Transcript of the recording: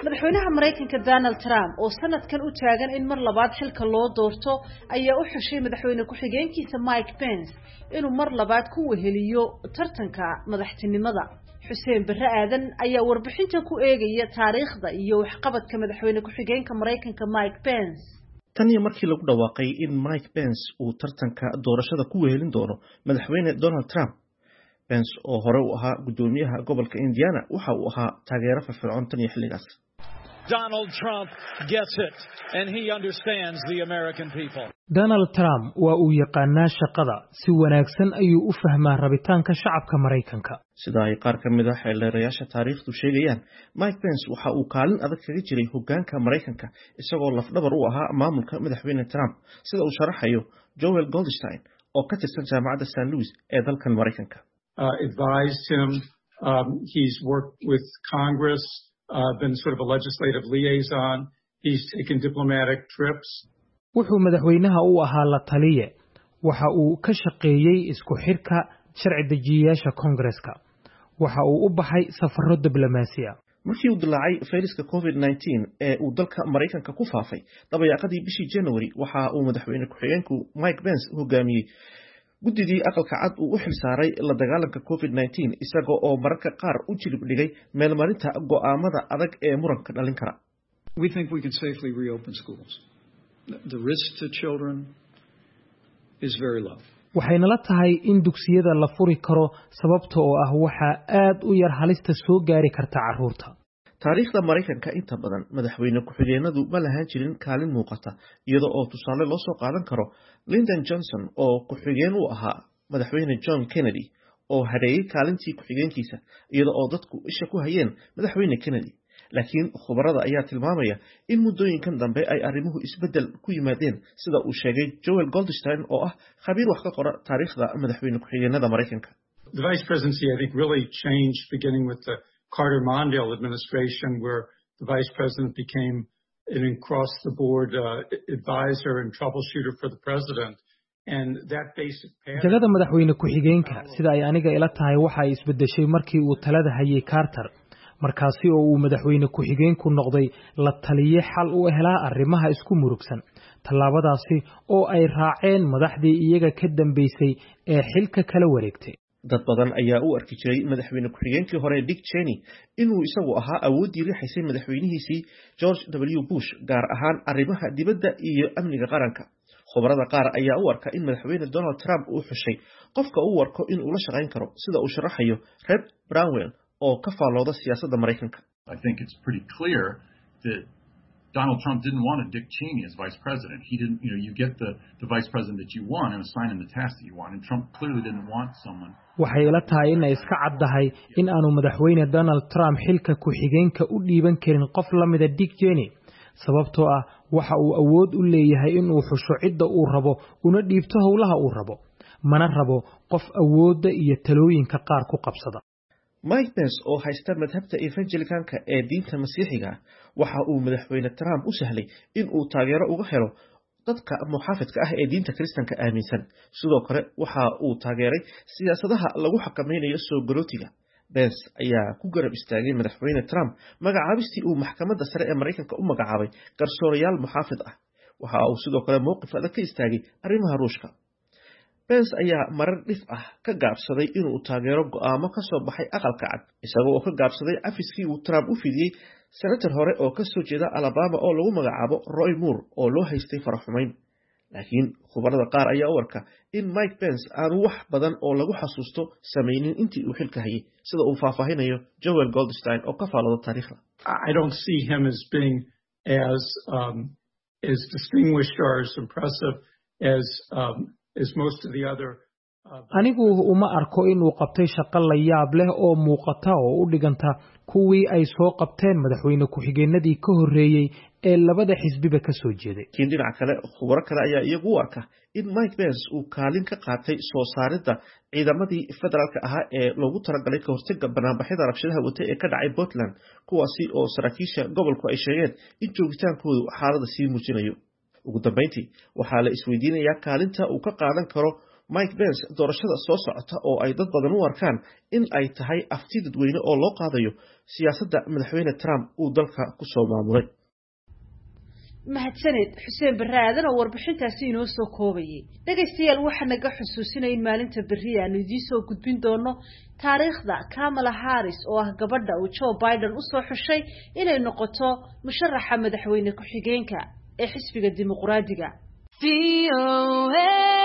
madaxweynaha maraykanka donald trump oo sanadkan u taagan in mar labaad xilka loo doorto ayaa u xushay madaxweyne ku-xigeenkiisa mike pence inuu mar labaad ku weheliyo tartanka madaxtinimada xuseen barre aadan ayaa warbixinta ku eegaya taariikhda iyo waxqabadka madaxweyne ku-xigeenka maraykanka mike pence tan iyo markii lagu dhawaaqay in mike pence uu tartanka doorashada ku wehelin doono madaxweyne donald trump pence oo hore u ahaa guddoomiyaha gobolka indiana waxa uu ahaa taageero firfircoon tan iyo xilligaas Donald Trump gets it, and he understands the American people. donald trump waa uu yaqaanaa shaqada si wanaagsan ayuu u fahmaa rabitaanka shacabka maraykanka sida ay qaar ka mid a xeeldeerayaasha taariikhdu sheegayaan mike pence waxa uu kaalin adag kaga jiray hoggaanka maraykanka isagoo lafdhabar u ahaa maamulka madaxweyne trump sida uu sharaxayo joel goldstein oo ka tirsan jaamacadda st louis ee dalkan maraykanka advised him. Um, he's worked with Congress, uh, been sort of a legislative liaison. He's taken diplomatic trips. wuxuu madaxweynaha u ahaa la taliye waxa uu ka shaqeeyey isku xirka sharci dejiyayaasha koongareska waxa uu u baxay safarro diblomaasiya markii uu dilaacay fayraska covid nteen ee uu dalka maraykanka ku faafay dabayaaqadii bishii january waxa uu madaxweyne ku-xigeenku mike pence hogaamiyey guddidii aqalka cad uu u xil saaray la dagaalanka covid nteen isaga oo mararka qaar u jilib dhigay meelmarinta go'aamada adag ee muranka dhalin kara We think we can safely reopen schools. The risk to children is very low. waxaynala tahay in dugsiyada la furi karo sababta oo ah waxaa aad u yar halista soo gaari karta carruurta taariikhda maraykanka inta badan madaxweyne ku-xigeenadu ma lahaan jirin kaalin muuqata iyada oo tusaale loo soo qaadan karo lyndon johnson oo ku-xigeen u ahaa madaxweyne john kennedy oo hadheeyey kaalintii ku-xigeenkiisa iyada oo dadku isha ku hayeen madaxweyne kennedy laakiin khubarada ayaa tilmaamaya in muddooyinkan dambe ay arrimuhu isbeddel ku yimaadeen sida uu sheegay joel goldstein oo ah khabiir wax ka qora taariikhda madaxweyne ku-xigeenada maraykanka The vice presidency, I think, really changed beginning with the Carter Mondale administration, where the vice president became an across the board uh, advisor and troubleshooter for the president. And that basic pattern. jagada madaxweyne ku-xigeenka sida ay aniga ila tahay waxa ay isbeddeshay markii uu talada hayay carter markaasi oo uu madaxweyne ku-xigeenku noqday la taliye xal u helaa arrimaha isku murugsan tallaabadaasi oo ay raaceen madaxdii iyaga ka dambaysay ee xilka kala wareegtay dad badan ayaa u arki jiray madaxweyne ku-xigeenkii hore dick cheney inuu isagu ahaa awooddii riixaysay madaxweynihiisii george w bush gaar ahaan arrimaha dibadda iyo amniga qaranka khubarada qaar ayaa u arka in madaxweyne donald trump uu xushay qofka uu arko inuu la shaqayn karo sida uu sharaxayo red brownwell oo ka faallooda siyaasadda maraykanka I think it's pretty clear that Donald Trump didn't want a Dick Cheney as vice president. He didn't, you know, you get the, the vice president that you want and assign him the task that you want. And Trump clearly didn't want someone. waxay ila tahay inay iska caddahay in aanu madaxweyne donald trump xilka ku-xigeenka u dhiiban karin qof la mida dick jeney sababtoo ah waxa uu awood u leeyahay inuu xusho cidda uu rabo una dhiibto howlaha uu rabo mana rabo qof awoodda iyo talooyinka qaar ku qabsada mike pence oo haysta madhabta evangelicanka ee diinta masiixiga waxa uu madaxweyne trump u sahlay in uu taageero uga helo dadka muxaafidka ah ee diinta kiristanka aaminsan sidoo kale waxa uu taageeray siyaasadaha lagu xakamaynayo soo galootiga bens ayaa ku garab istaagay madaxweyne trump magacaabistii uu maxkamadda sare ee maraykanka u magacaabay garsoorayaal muxaafid ah waxa uu sidoo kale mowqif adag ka istaagay arrimaha ruushka bens ayaa marar dhif ah ka gaabsaday inuu taageero go'aamo ka soo baxay aqalka cad isagoo oo ka gaabsaday cafiskii uu trump u fidiyey senator hore oo ka soo jeeda alabama oo lagu magacaabo roy moore oo loo haystay faraxumayn laakiin khubarada qaar ayaa u arka in mike pence aanu wax badan oo lagu xasuusto samaynin intii uu xilka hayay sida uu faahfaahinayo joel goldstein oo ka faalooda taariikhda I don't see him as being as um, as distinguished or as impressive as um, as most of the other. Uh, anigu uma arko inuu qabtay shaqo la yaab leh oo muuqata oo u dhiganta kuwii ay soo qabteen madaxweyne ku-xigeenadii ka horreeyey ee labada xisbiba ka soo jeeday laakiin dhinaca kale khubaro kale ayaa iyagu u arka in mike pence uu kaalin ka qaatay soo saaridda ciidamadii federaalka ahaa ee loogu talagalay ka hortaga banaanbaxyada rabshadaha wata ee ka dhacay portland kuwaasi oo saraakiisha gobolku ay sheegeen in joogitaankoodu xaalada sii muujinayo ugu dambayntii waxaa la isweydiinayaa kaalinta uu ka qaadan karo mike pence doorashada soo socota oo ay dad badan u arkaan in ay tahay afti dadweyne oo loo qaadayo siyaasadda madaxweyne trump uu dalka ku soo maamulay mahadsaned xuseen barre aadan oo warbixintaasi inoo soo koobayay dhegaystayaal waxaa naga xusuusinaya in maalinta berri aanu idiin soo gudbin doono taariikhda kamala harris oo ah gabadha uu joe biden usoo xushay inay noqoto musharaxa madaxweyne ku-xigeenka ee xisbiga dimuqraadiga